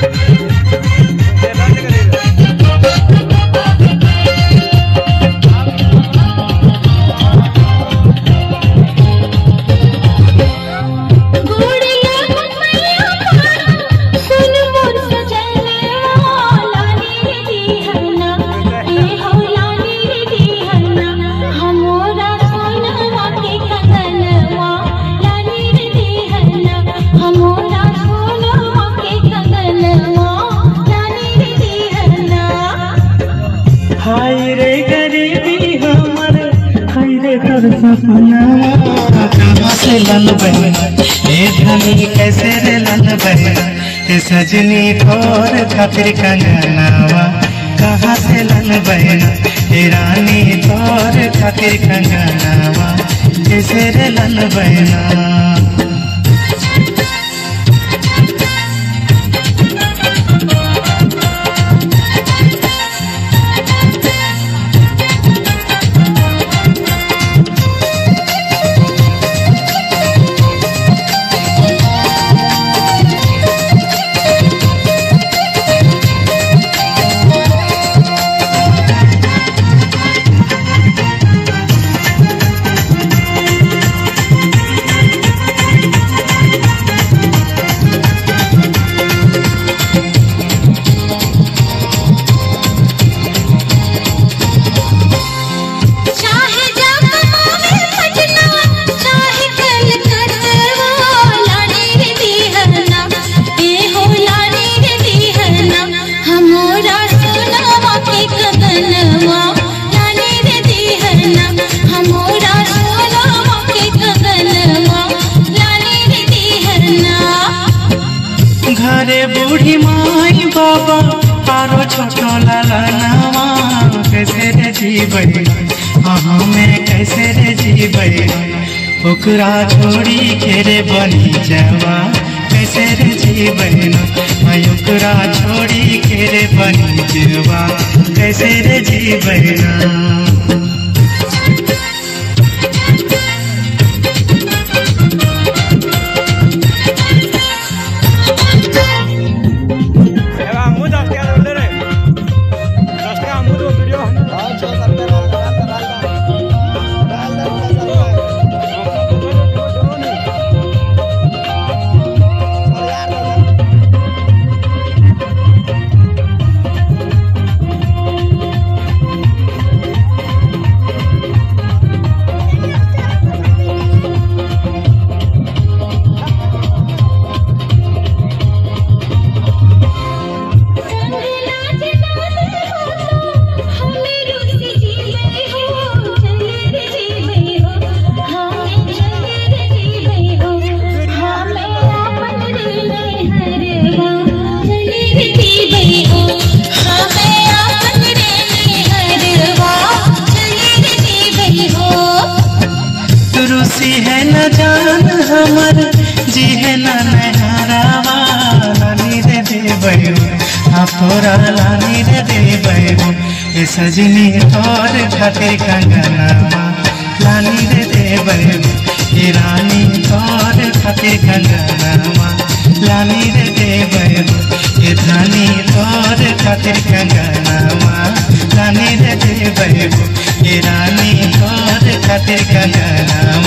गुड़िया मैया सुन मोर सजनवा लाली रे दीहना ए हो लाली रे दीहना हमोरा सोनवा के कंगनवा लाली रे दीहना हमोरा सोनवा के कंगनवा लाली रे दीहना हाय रे गरीबी हमर हाय रे कर सपना कहाँ से लन बहना ए धनी कैसे रे लन बहना ए सजनी तोर खातिर कंगनावा कहाँ से लन बहना ए रानी तोर खातिर कंगनावा कैसे रे लन बहना चाहे जब मावे पटना चाहे कलकत्ता लाड़ी रे दीहना ए हो लाड़ी रे दीहना हमोरा सोनवा के कगनवा लाड़ी रे दीहना हमोरा सोनवा के कगनवा लाड़ी रे दीहना घरे बूढ़ी माई बाबा आरो छोटो लाला नामा कैसे रे जीबै अहाँ में कैसे रे जीबै ओकरा छोड़ी के रे बनी जावा कैसे रे जीबै मैं ओकरा छोड़ी के रे बनी जावा कैसे रे जीबै ना আমু দশ টাকা ধরলে রে দশ টাকা আমু তো ভিডিও संगला जनाते हो तो हमें रुसी जीवे हो चले रे जीवे हो हमें चले रे जीवे हो हमें अपन रे हरवा चले रे जीवे हो हमें अपन रे हरवा चले रे जीवे हो रुसी है न जान हमर जी है न नहरावा लानी रे देवयो हाँ तोरा लानी रे देवयो ए सजनी तोर खातिर कंगनावा लानी रे देवयो ए रानी तोर खातिर कंगनावा लानी रे देवयो ए धानी तोर खातिर कंगनावा लानी रे देवयो ए रानी तोर खातिर कंगनावा